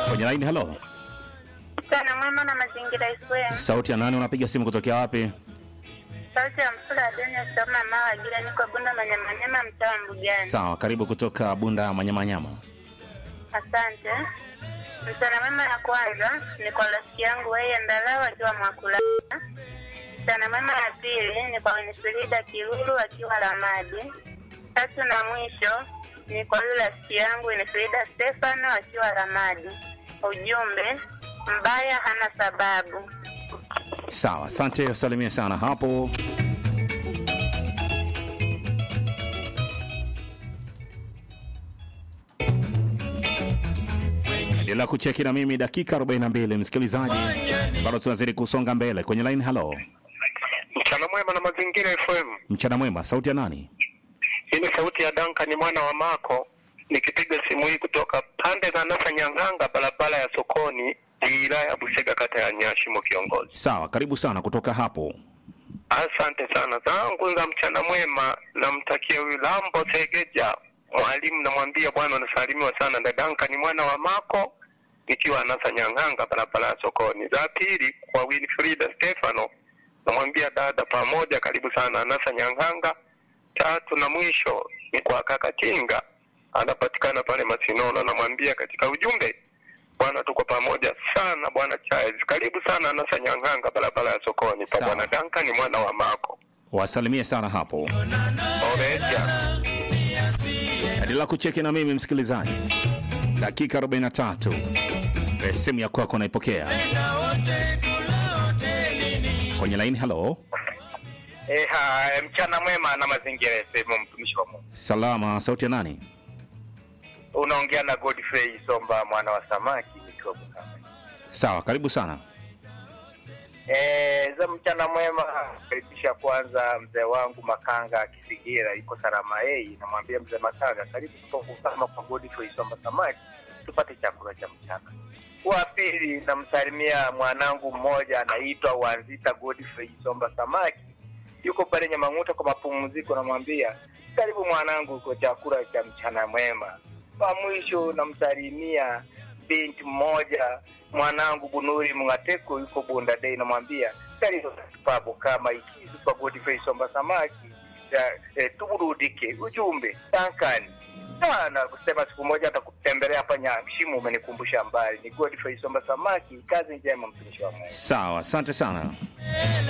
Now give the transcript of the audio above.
kwenye laini. Halo, Mchana mwema na mazingira FM. sauti ya nani? Unapiga simu kutokea wapi? Sauti ya mfula Adenia Soma Mawa Gira niko Bunda Manyamanyama mtaa wa Mbugani. Sawa, karibu kutoka Bunda Manyamanyama. Asante. Mchana mwema ya kwanza ni kwa rafiki yangu weye Ndalawa akiwa Mwakulala. Mchana mwema ya pili ni kwa Winifrida Kilulu akiwa Lamadi. Tatu na mwisho ni kwa yule rafiki yangu Winifrida Stefano akiwa Lamadi. Ujumbe, mbaya hana sababu. Sawa, asante, salimia sana hapo. Endelea kucheki na mimi dakika 42, msikilizaji, bado tunazidi kusonga mbele kwenye line. Halo, Mchana mwema na mazingira FM. mchana mwema, sauti ya nani? Hii ni sauti ya Duncan mwana wa Mako nikipiga simu hii kutoka pande za Nasa Nyang'anga, barabara ya sokoni, wilaya ya Busega, kata ya Nyashimo. Kiongozi, Sawa, karibu sana kutoka hapo. asante sana. Zangu za mchana mwema, namtakia huyu Lambo Segeja mwalimu, namwambia bwana unasalimiwa sana na Duncan mwana wa Mako nikiwa Nasa Nyang'anga, barabara ya sokoni. Za pili kwa Winfrida Stefano, namwambia dada, pamoja, karibu sana Nasa Nyang'anga. Tatu na mwisho ni kwa kaka Tinga, anapatikana pale Masinono, namwambia katika ujumbe, bwana, tuko pamoja sana bwana Charles, karibu sana Nasa Nyang'anga, barabara ya sokoni pa Sawa. bwana Duncan mwana wa Mako. Wasalimie sana hapo. Oreja. Endelea kucheki na mimi msikilizaji, dakika 43 Eh, simu ya kwako naipokea kwenye line. Halo, Eh, ha, mchana mwema na mazingira FM, mtumishi wa Mungu. salama, sauti ya nani? Unaongea na Godfrey Somba mwana wa samaki nikiwa Bukama. Sawa, karibu sana. Eh, za mchana mwema karibisha kwanza mzee wangu Makanga Kisigira yuko salama yeye, namwambia mzee Makanga karibu tuko Bukama kwa Godfrey Somba samaki tupate chakula cha mchana. Wa pili namsalimia mwanangu mmoja anaitwa Wanzita Godfrey Somba samaki yuko pale Nyamang'uta kwa mapumziko, namwambia karibu mwanangu kwa chakula cha mchana mwema. Kwa mwisho namsalimia binti mmoja mwanangu Bunuri Mngateko yuko Bunda Day, namwambia karibu papo kama ikizi kwa Godfrey Somba samaki ya, eh, tuburudike. Ujumbe tankani sana kusema siku moja atakutembelea hapa Nyamshimu, umenikumbusha mbali. Ni Godfrey Somba samaki, kazi njema mtumishi wa Mungu. Sawa, asante sana.